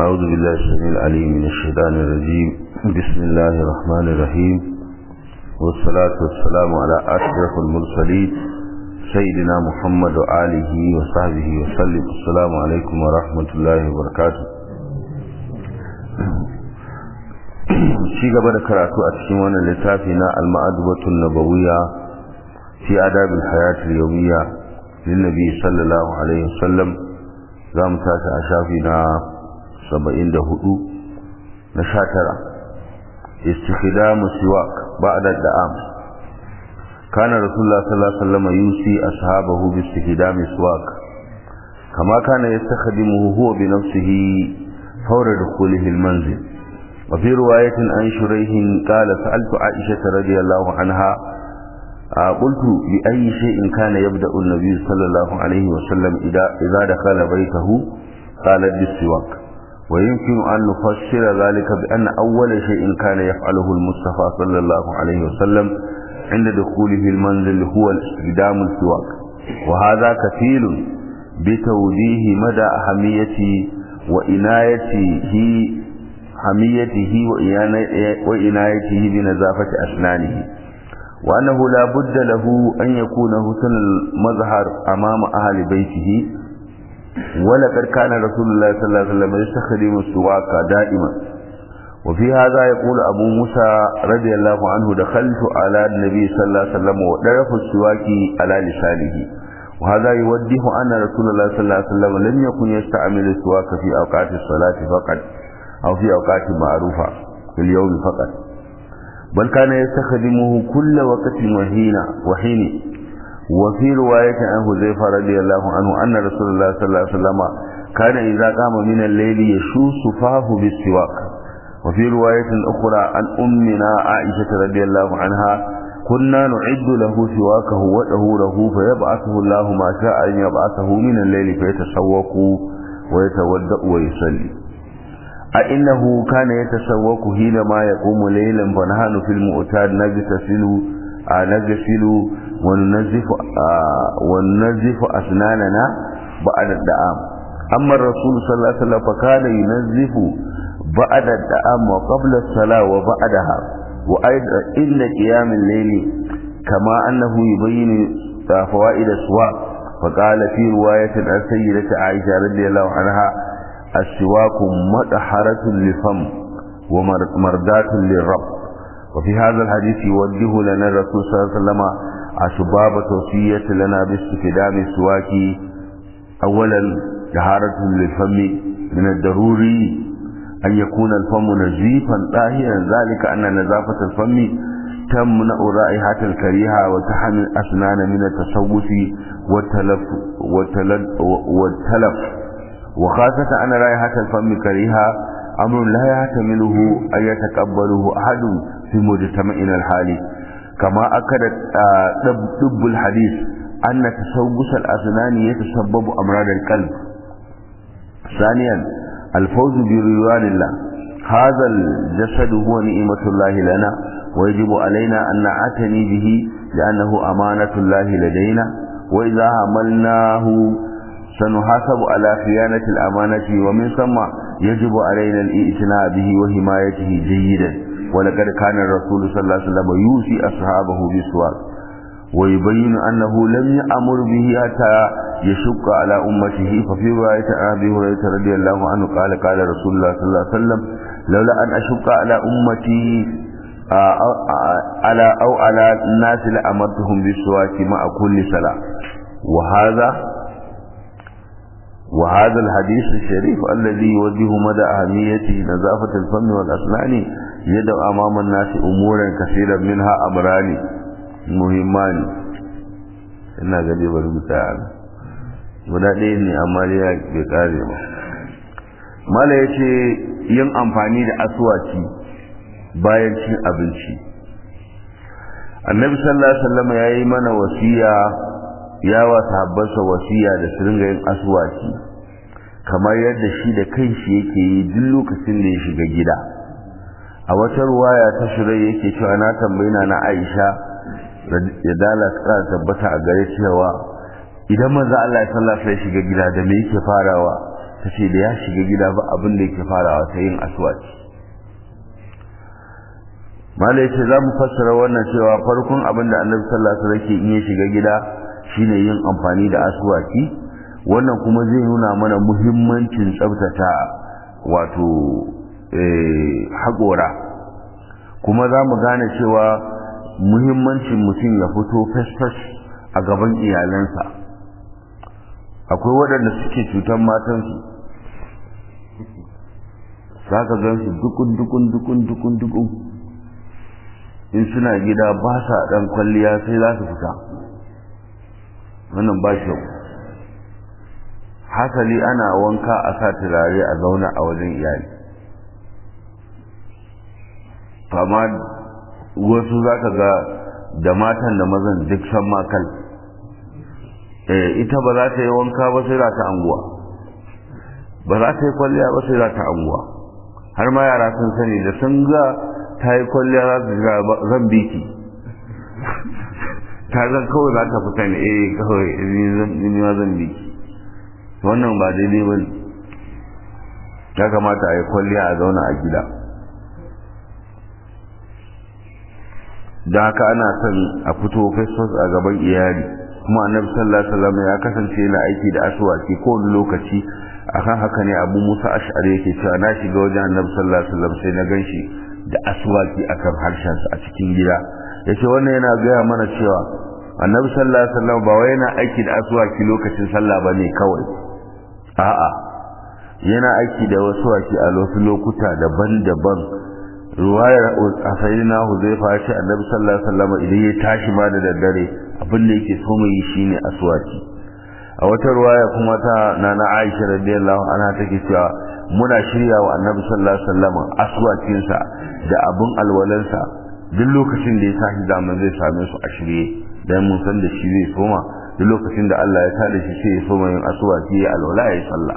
أعوذ بالله السميع العليم من الشيطان الرجيم بسم الله الرحمن الرحيم والصلاة والسلام على أشرف المرسلين سيدنا محمد وآله وصحبه وسلم السلام عليكم ورحمة الله وبركاته ci gaba da karatu a cikin wannan littafi na al-ma'adubatun nabawiyya fi adabil hayatil yawmiyya lin nabi sallallahu alaihi wasallam za mu tashi a shafi na 74 na 19 istikhdamu siwak ba'da da'am kana rasulullah sallallahu alaihi wasallam yusi ashabahu bi istikhdami siwak kama kana yastakhdimuhu huwa bi nafsihi fawra dukhulihi al-manzil وفي رواية عن شريح قال سألت عائشة رضي الله عنها قلت بأي شيء كان يبدأ النبي صلى الله عليه وسلم إذا, إذا دخل بيته قالت بالسواك ويمكن أن نفسر ذلك بأن أول شيء كان يفعله المصطفى صلى الله عليه وسلم عند دخوله المنزل هو استخدام السواك وهذا كفيل بتوجيه مدى أهمية وإنايته حميته وإنايته بنزافة أسنانه وأنه لا بد له أن يكون حسن المظهر أمام أهل بيته ولقد كان رسول الله صلى الله عليه وسلم يستخدم السواك دائما وفي هذا يقول أبو موسى رضي الله عنه دخلت على النبي صلى الله عليه وسلم ودرف السواك على لسانه وهذا يوضح أن رسول الله صلى الله عليه وسلم لم يكن يستعمل السواك في أوقات الصلاة فقط أو في أوقات معروفة في اليوم فقط بل كان يستخدمه كل وقت وحين وحين وفي رواية عن حذيفة رضي الله عنه أن رسول الله صلى الله عليه وسلم كان إذا قام من الليل يشوس فاه بالسواك وفي رواية أخرى عن أمنا عائشة رضي الله عنها كنا نعد له سواكه وطهوره فيبعثه الله ما شاء أن يبعثه من الليل فيتسوق ويتودأ ويصلي أئنه كان يتسوق حينما يقوم ليلا فنحن في المؤتاد نغتسل نغسل وننزف وننزف أسناننا بعد الدعام أما الرسول صلى الله عليه وسلم فكان ينزف بعد الدعام وقبل الصلاة وبعدها وأيضا إن قيام الليل كما أنه يبين فوائد السواق فقال في رواية عن سيدة عائشة رضي الله عنها السواك مطهرة للفم ومردات للرب وفي هذا الحديث يوجه لنا الرسول صلى الله عليه وسلم أسباب توصية لنا باستخدام السواك أولا طهارة للفم من الضروري أن يكون الفم نزيفا طاهرا ذلك أن نزافة الفم تمنع رائحة الكريهة وتحمي الأسنان من التسوس والتلف, والتلف, والتلف وخاصة أن رائحة الفم كريهة أمر لا يحتمله أن يتقبله أحد في مجتمعنا الحالي كما أكد طب الحديث أن تسوس الأسنان يتسبب أمراض القلب ثانيا الفوز برضوان الله هذا الجسد هو نعمة الله لنا ويجب علينا أن نعتني به لأنه أمانة الله لدينا وإذا عملناه سنحاسب على خيانة الأمانة ومن ثم يجب علينا الإئتناء به وحمايته جيدا ولقد كان الرسول صلى الله عليه وسلم يوصي أصحابه بالسواك ويبين أنه لم يأمر به حتى يشق على أمته ففي رواية أبي هريرة رضي الله عنه قال قال رسول الله صلى الله عليه وسلم لولا أن أشق على أمتي على أو على الناس لأمرتهم بالسواك مع كل صلاة وهذا وهذا الحديث الشريف الذي يوجه مدى أهمية نظافة الفم والأسنان يدعو أمام الناس أمورا كثيرا منها أمران مهمان ina gaje bari mu tsaya guda ɗaya ne amma ya bai kare ba mala ya ce yin amfani da asuwaci bayan cin abinci annabi sallallahu alaihi wasallam ya yi mana wasiya ya wa sahabbansa wasiya da su ringa yin asuwaci kamar yadda shi da kanshi yake yi duk lokacin da ya shiga gida a wata ruwaya ta shirai yake cewa na tambayina na Aisha ya dala ta tabbata a gare cewa idan manzo Allah ya sallah sai shiga gida da me yake farawa ta ce da ya shiga gida ba abin da yake farawa ta yin aswaki malai ce za mu fassara wannan cewa farkon abin da annabi sallallahu alaihi wasallam in ya shiga gida shine yin amfani da aswaki wannan kuma zai nuna mana muhimmancin tsabtata wato haƙora kuma za mu gane cewa muhimmancin mutum ya fito fes a gaban iyalansa akwai waɗanda suke cutar matansu za ka gan su dukun dukun dukun dukun dukun in suna gida ba sa ɗan kwalliya sai za su fita wannan ba shi hasali ana wanka a sa turare a zauna a wajen iyali amma wasu za ka ga da matan da mazan duk san makal ita ba za ta yi wanka ba sai za ta anguwa ba za ta yi kwalliya ba sai za ta anguwa har ma yara sun sani da sun ga ta yi kwalliya za su ga zan biki ta zan kawai za ta fita ne eh kawai ni ma zan biki wannan ba daidai ba ne ya kamata a yi kwalliya a zauna a gida da haka ana son a fito fesfes a gaban iyali kuma annabi sallallahu alaihi wasallam ya kasance yana aiki da aswaki kowane lokaci akan haka ne abu musa ash'ari yake cewa na shiga wajen annabi sallallahu alaihi wasallam sai na ganshi da aswaki akan harshensa a cikin gida yace wannan yana gaya mana cewa annabi sallallahu alaihi wasallam ba wai yana aiki da aswaki lokacin sallah bane kawai a'a yana aiki da wasu waki a wasu lokuta daban-daban ruwayar asayina huzaifa ya ce annabi sallallahu alaihi wasallam idan ya tashi ma da daddare abin da yake so mai shine aswaki a wata ruwaya kuma ta nana Aisha radiyallahu anha take cewa muna shirya wa annabi sallallahu alaihi wasallam aswakin sa da abun alwalansa duk lokacin da ya tashi zaman zai same su a shirye dan mun san da shi zai soma duk lokacin da Allah ya tada shi sai ya soma yin aswaki ya alwala ya sallah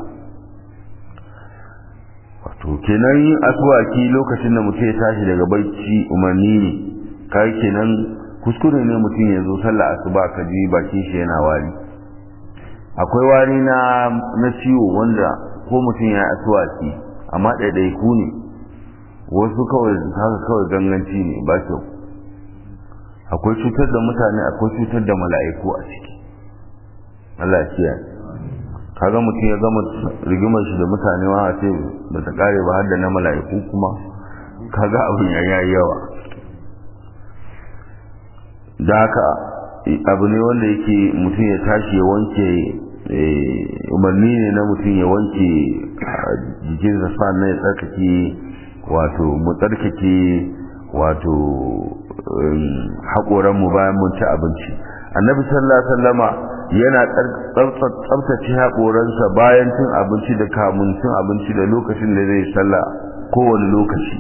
wato kenan yin aswaki lokacin da mutum ya tashi daga barci umarni ne kai kenan kuskure ne mutum ya zo sallah asuba ka ji bakin shi yana wari akwai wari na na ciwo wanda ko mutum ya aswaki amma ɗaiɗaiku ne wasu kawai haka kawai ganganci ne ba kyau akwai cutar da mutane akwai cutar da mala'iku a ciki Allah ya kiyaye kaga mutum ya gama rigimar shi da mutane ma ce ba ta kare ba har da na mala'iku kuma kaga abin ya yayi yawa da haka abu ne wanda yake mutum ya tashi ya wanke umarni ne na mutum ya wanke jikinsa sannan ya tsarkake wato mu tsarkake wato haƙoranmu bayan mun ci abinci annabi sallallahu alaihi wasallama yana tsabtace haƙoransa bayan cin abinci da kamun cin abinci da lokacin da zai sallah kowane lokaci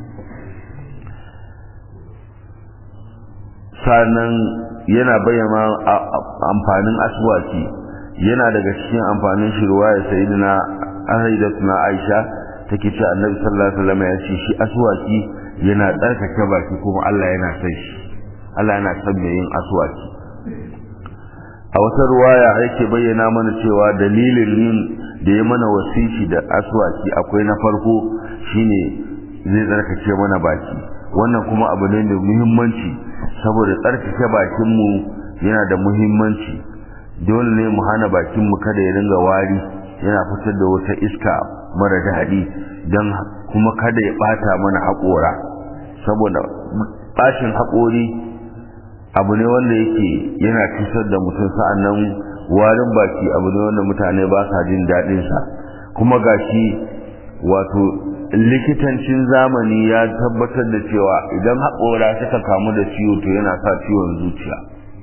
sannan yana bayyana amfanin aswaki yana daga cikin amfanin shi ruwaya sayyidina na Aisha take ce annabi sallallahu alaihi wasallam ya ce shi aswaki yana tsarkake baki kuma Allah yana son shi Allah yana son mai yin aswaki a wata ruwaya yake bayyana mana cewa dalilin yin da ya mana wasiki da aswaki akwai na farko shine zai tsarkake mana baki wannan kuma abu ne da muhimmanci saboda tsarkake bakinmu yana da muhimmanci dole ne mu hana bakinmu kada ya ringa wari yana fitar da wata iska mara daɗi don kuma kada ya ɓata mana haƙora saboda ɓashin haƙori abu ne wanda yake yana cutar da mutum sa'annan warin baki abu ne wanda mutane ba sa jin daɗinsa kuma gashi wato likitancin zamani ya tabbatar da cewa idan haƙora suka kamu da ciwo to yana sa ciwon zuciya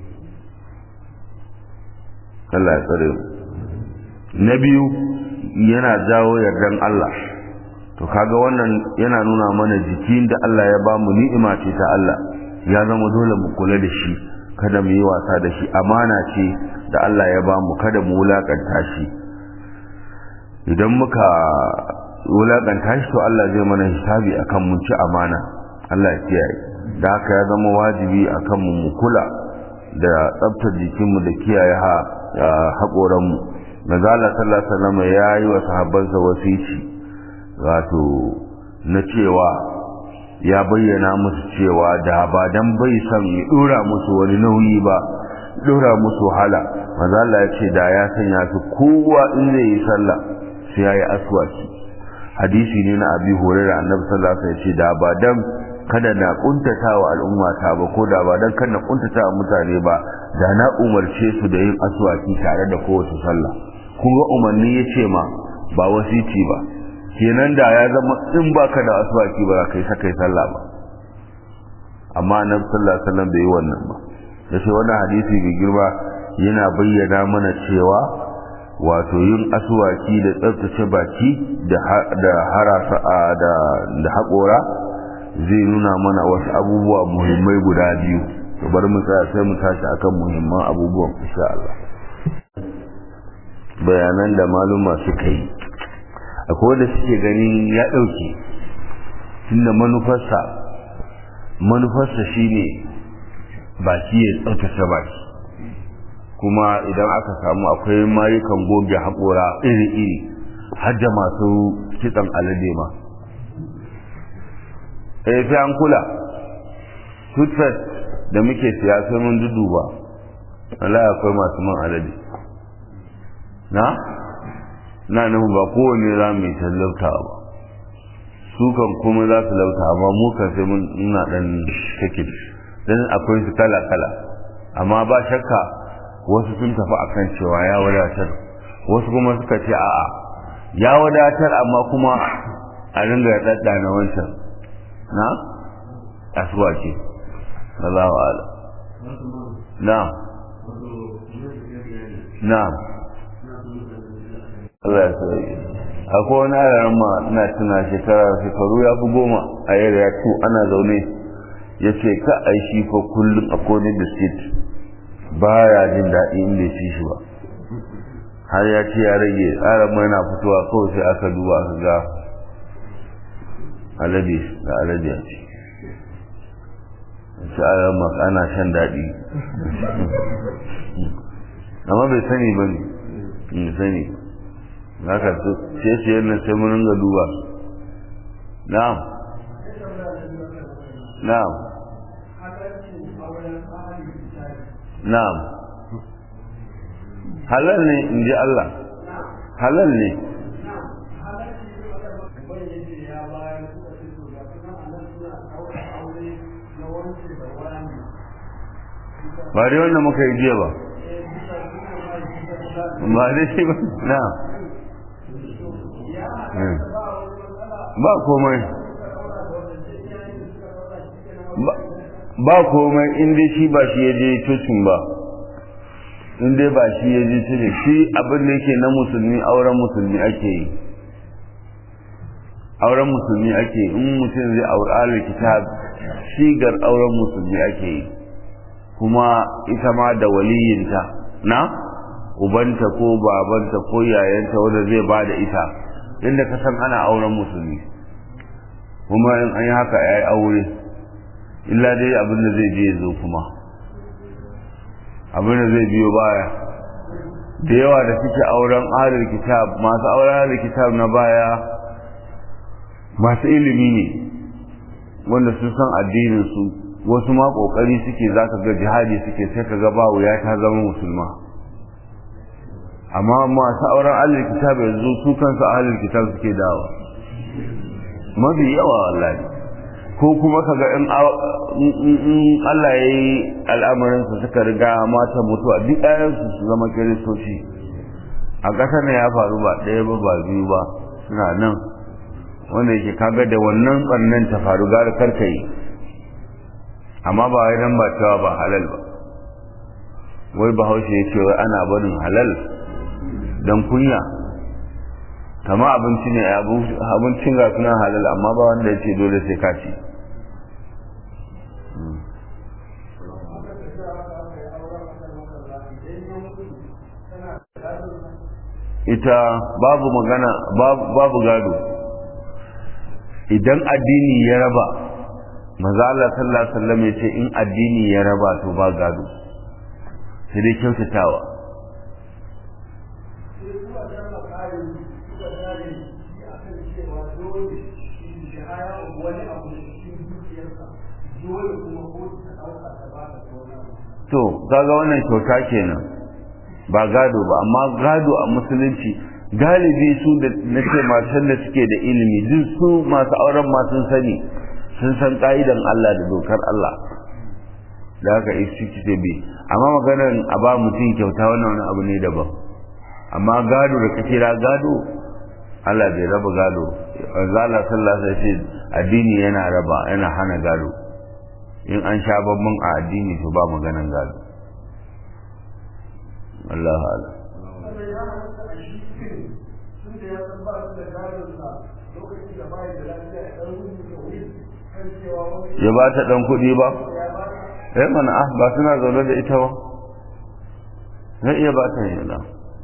Allah ya tsare na biyu yana jawo yardan Allah to kaga wannan yana nuna mana jikin da Allah ya ba mu ni'ima ce ta Allah ya zama dole mu kula da shi kada mu yi wasa da shi amana ce da Allah ya ba mu kada mu wulakanta shi idan muka wulakanta shi to Allah zai mana hisabi akan mun ci amana Allah ya kiyaye da haka ya zama wajibi akan mu mu kula da tsaftar jikinmu da kiyaye ha haƙoranmu Nazala sallallahu alaihi wasallam ya yi wa sahabbansa wasici wato na cewa ya bayyana musu cewa da ba dan bai san ya dora musu wani nauyi ba dora musu wahala manzo Allah ya ce da ya sanya su kowa in zai yi sallah sai yayi aswaki hadisi ne na Abi Hurairah Annabi sallallahu alaihi wasallam ya ce da ba dan kada na kuntatawa al'umma ta ba ko da ba dan kada kuntatawa mutane ba da na umarce su da yin aswaki tare da kowace sallah kun ga umarni ya ce ma ba wasici ba kenan da ya zama in baka da aswaki ba kai sa kai sallah ba amma annabi sallallahu alaihi wasallam bai yi wannan ba yace wannan hadisi mai girma yana bayyana mana cewa wato yin aswaki da tsaftace baki da da harasa da da haƙora zai nuna mana wasu abubuwa muhimmai guda biyu to bari mu tsaya sai mu tashi akan muhimman abubuwan insha Allah bayanan da maluma suka yi akwai wanda suke ganin ya ɗauke tunda manufarsa manufarsa shine baki ya tsaftace baki kuma idan aka samu akwai mayukan goge haƙora iri-iri har da masu kitsan alade ma eh sai an kula toothpaste da muke siya sai mun duduba Allah akwai masu man alade na na nufin ba kowane za mu yi tallauta ba su kan kuma za su lauta amma mu kan sai mun ina dan take dan akwai su kala kala amma ba shakka wasu sun tafi akan cewa ya wadatar wasu kuma suka ce a'a ya wadatar amma kuma a ringa dadda na wancan na asuwa ce Allahu a'lam na'am na'am Allah ya sauke akwai wani yaran ma ina tuna shekara shekaru ya fi goma a yadda ya tu ana zaune ya ce ka a shi fa kullum a kone biskit ba ya jin daɗi in bai ci shi ba har ya ce ya rage tsarin mai na fitowa kawai sai aka duba aka ga alade da alade ya ce shi a ana shan daɗi amma bai sani ba ne sani ba haka ce ce yana sai mun ringa duba na'am na'am na'am halal ne in ji Allah halal ne ba dai wanda muka yi jiya ba ba dai shi ba na'am ba komai ba komai inda shi ba shi ya je cocin ba inda ba shi ya je cocin shi abin da yake na musulmi auren musulmi ake yi auren musulmi ake yi in mutum zai aure ahalar kitab shigar auren musulmi ake yi kuma ita ma da waliyinta na ubanta ko babanta ko yayanta wanda zai ba da ita inda ka san ana auren musulmi kuma in an yi haka ya yi aure illa dai abin da zai je zo kuma abin da zai biyo baya da yawa da suke auren ahalar kitab masu auren ahalar kitab na baya masu ilimi ne wanda sun san addinin su wasu ma kokari suke zaka ga jihadi suke sai ka ga ba wuya ta zama musulma amma masu auren ahlul kitab yanzu su kansu ahlul kitab suke dawa mafi yawa wallahi ko kuma kaga in Allah ya yi al'amarin su suka riga mata mutuwa duk ɗayansu su zama kiristoci a ƙasar ne ya faru ba ɗaya ba ba biyu ba suna nan wanda yake kaga da wannan ɓannan ta faru gara karka yi amma ba wai nan ba cewa ba halal ba wai bahaushe ya ce wai ana barin halal don kunya kama abinci ne abincin ga suna halal amma ba wanda ya ce dole sai ka ci ita babu magana babu gado idan addini ya raba maza Allah sallallahu alaihi wasallam ya ce in addini ya raba to ba gado sai dai kyautatawa suka gane shi a kan cewa dole shi haya wani abu da cikin dukiyarsa dole kuma ko ta ɗauka ta ba ta wani abu. to kaga wannan kyauta kenan ba gado ba amma gado a musulunci galibi su da nace matan da suke da ilimi duk su masu auren ma sun sani sun san ka'idan Allah da dokar Allah da haka isi ce bi amma maganar a ba mutum kyauta wannan wani abu ne daban amma gado da kake ra gado Allah bai raba gado Allah sallallahu alaihi wasallam addini yana raba yana hana gado in an sha babban a addini to ba maganan gado Allah ala Wanda ya halatta a shi cikin tun da ya san ba su da gadonsa lokacin da bayan da lafiya ya ɗan rubuta wuri kan cewa wani ya ba ta dan kuɗi ba ya ba ta eh mana ah ba suna zaune da ita ba zai iya ba ta yana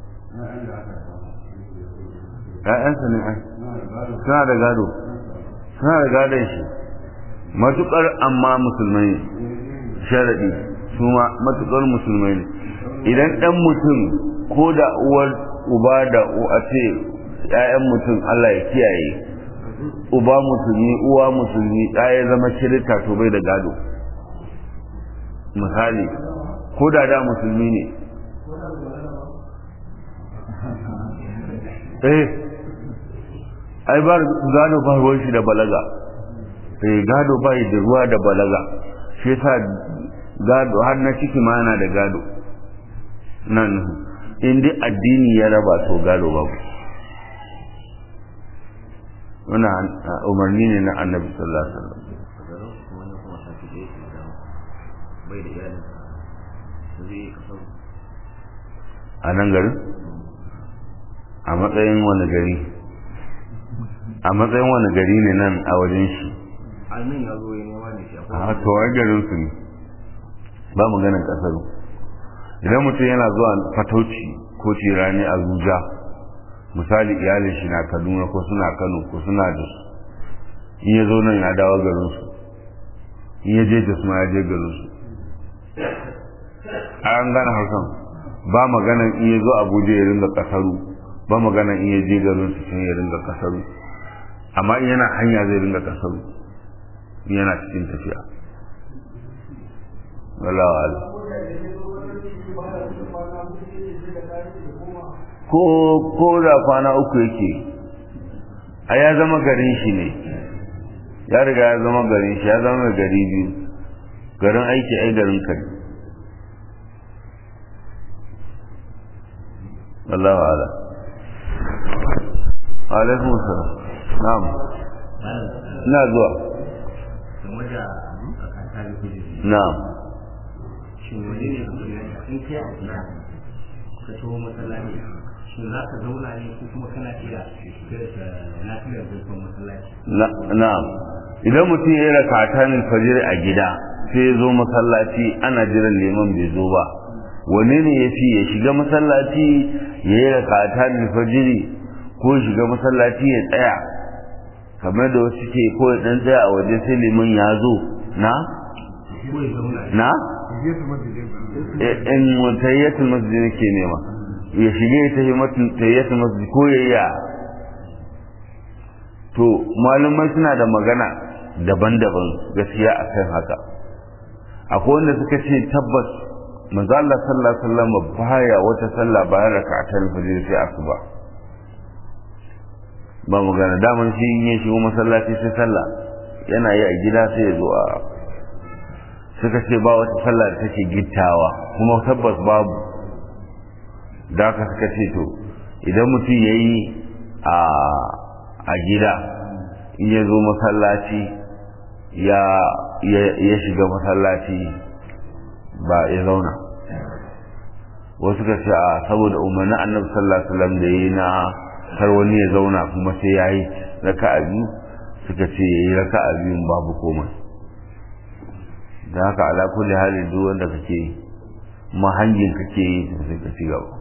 ƴaƴansa ne ai suna da gado suna da gadon shi matuƙar amma musulmai ne sharaɗi su ma matuƙar musulmai ne idan ɗan mutum ko da uwar uba da a ce ‘ya'yan mutum Allah ya kiyaye uba musulmi uwa musulmi ɗaya zama shirka to bai da gado misali ko da da musulmi ne eh ai ba gado ba ruwan shi da balaga eh gado ba da ruwa da balaga shi yasa gado har na ciki ma yana da gado nan in dai addini ya raba to gado babu wannan umarni ne na annabi sallallahu alaihi wasallam a nan garin a matsayin wani gari a matsayin wani gari ne nan a wajen shi almin ya zo ya nema ne shi a to ai garin su ne ba maganin kasar idan mutum yana zuwa fatauci ko tirani a zuja misali iyalin shi na kaduna ko suna kano ko suna da su in ya zo nan ya dawo garin su in ya je da su ma ya je garin su an gane hausan ba maganan in ya zo abuja ya ringa kasaru ba maganan in ya je garin su sun ya ringa kasaru amma in yana hanya zai ringa kasaru in yana cikin tafiya wallahu a'lam ko ko da kwana uku yake a ya zama garin shi ne ya riga ya zama garin shi ya zama gari biyu garin aiki ai garin kai wallahu a'lam alaikum salam na'am ina zuwa game da akanta da kujeri na'am shin wani ne in kai a gida ka taho masallaci shin za ka zauna ne ko kuma kana iya lafiyar zurfin masallaci na'am idan mutum ya yi rakatan fajr a gida sai ya zo masallaci ana jiran liman bai zo ba wane ne ya fi ya shiga masallaci ya yi rakatan fajr ko shiga masallaci ya tsaya kamar da wasu ke ko ya dan tsaya a waje sai liman ya zo na ko ya zauna na in tayyatul masjid ke nema ya shige ta tayyatul masjid ko ya yi to malumai suna da magana daban-daban gaskiya a kan haka akwai wanda suka ce tabbas manzo Allah sallallahu alaihi wasallam baya wata sallah bayan rak'atul fajr sai asuba ba magana daman shi in ya shigo masallaci sai sallah yana yi a gida sai ya zo a suka ce ba wata sallah da take gittawa kuma tabbas babu da haka suka ce to idan mutum ya yi a a gida in ya zo masallaci ya ya shiga masallaci ba ya zauna wasu ka ce a saboda umarnin annabi sallallahu alaihi wasallam da yi na kar wani ya zauna kuma sai ya yi raka'a biyu suka ce ya yi raka'a biyun babu komai da haka ala kulli halin duk wanda kake yi mahangin kake yi sai ka ci gaba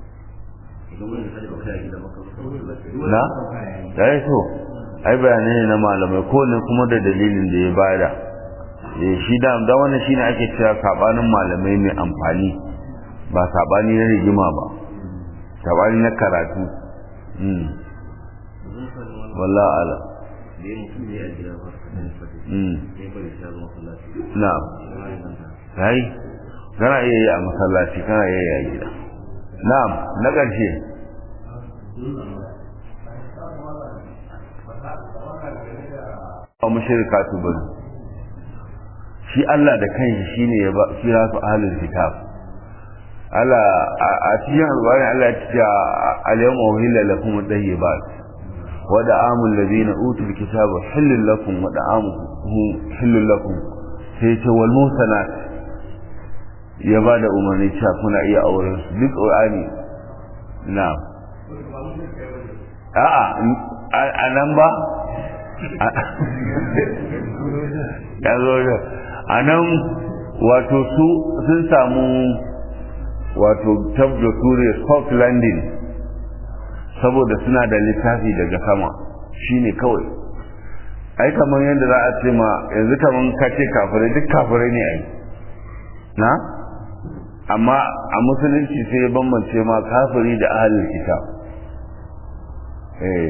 na da ya so ai bayanai ne na malamai ko ne kuma da dalilin da ya bada shi da da wannan shine ake cewa sabanin malamai mai amfani ba sabani na rigima ba sabani na karatu wallahi ala da ya mutum ne a gida ba ka ne fadi mm sai bari ta zo masallaci na'am kai kana iya yi a masallaci kana iya yi a gida na'am na ƙarshe ba mushrikatu bane shi Allah da kanshi shine ya ba kira su ahlul kitab Allah a cikin alƙur'ani Allah ya ce al-yawma uhilla lakum at-tayyibat wa da'amul ladina utul kitaba halal lakum wa da'amuhum halal lakum sai ce wal musanat ya ba da umarni cewa kuna iya auren su duk ƙur'ani na'am a'a a nan ba ya zo a nan wato su sun samu wato tabda suriya soft landing saboda suna da littafi daga sama shine kawai ai kamar yadda za a ce ma yanzu kamar kace kafirai duk kafirai ne ai na amma a musulunci sai ya bambance ma kafiri da ahalin kitab eh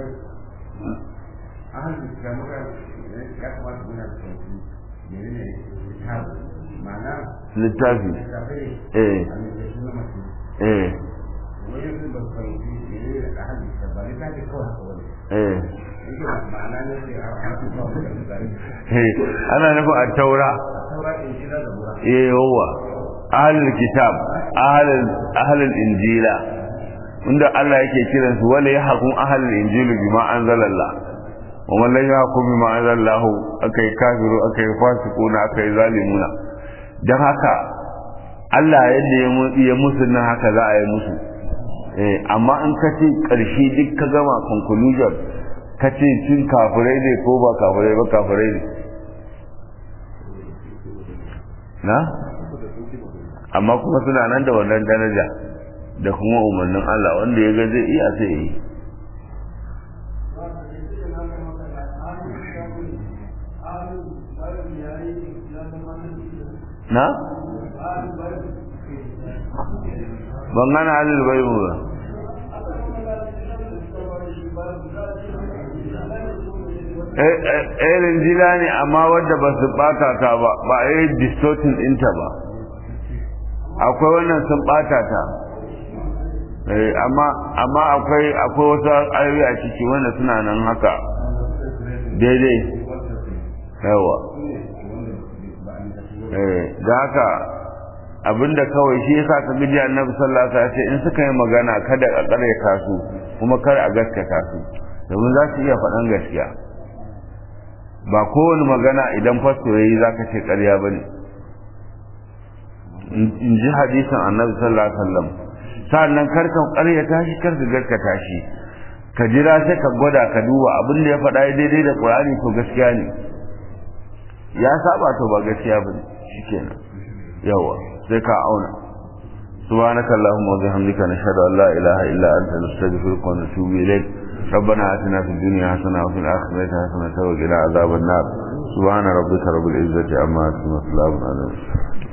ahalin kitab muka ya kamata muna da sauki menene kitab ma'ana littafi littafai eh a mai suna mace eh wani yanzu ba su fahimci menene da ahalin kitab ba littafi kawai haka wani eh yake ma'ana ne sai a harfi kawai da misali eh ana nufin a taura a saura in shida da mura eh yawa ahalul kitab ahalul ahalul injila inda Allah yake kiran su wala yahkum ahalul injili bima anzalallah wa man la yahkum bima anzalallahu akai kafiru akai fasiquna akai zalimuna dan haka Allah yadda ya mu- ya musu nan haka za a yi musu eh amma in ka ce karshe duk ka gama conclusion ka ce cin kafirai ne ko ba kafirai ba kafirai ne na amma kuma suna nan da wannan daraja da kuma umarnin Allah wanda ya ga zai iya sai yi na ban gana halil bai mu ba irin jila ne amma wadda ba su bata ta ba ba a yi distortin ɗinta ba akwai wannan sun bata ta Eh, amma amma akwai akwai wasu ayoyi a ciki wanda suna nan haka daidai yawa eh da haka abinda kawai shi yasa ka gidi annabi sallallahu alaihi wasallam in suka yi magana kada a kare su kuma kar a gaskata su domin za su iya faɗan gaskiya ba kowane magana idan fasto yayi zaka ce ƙarya bane in ji hadisin annabi sallallahu alaihi wasallam sannan kar ka ƙaryata shi kar ka gaskata shi ka jira sai ka gwada ka duba abin da ya faɗa daidai da Qur'ani to gaskiya ne ya saba to ba gaskiya bane shikenan yawa sai ka auna سبحانك اللهم وبحمدك نشهد ان لا اله الا انت نستغفرك ونتوب اليك ربنا اتنا في الدنيا حسنه وفي الاخره حسنه وقنا عذاب النار سبحان ربك رب العزه عما يصفون وسلام على المرسلين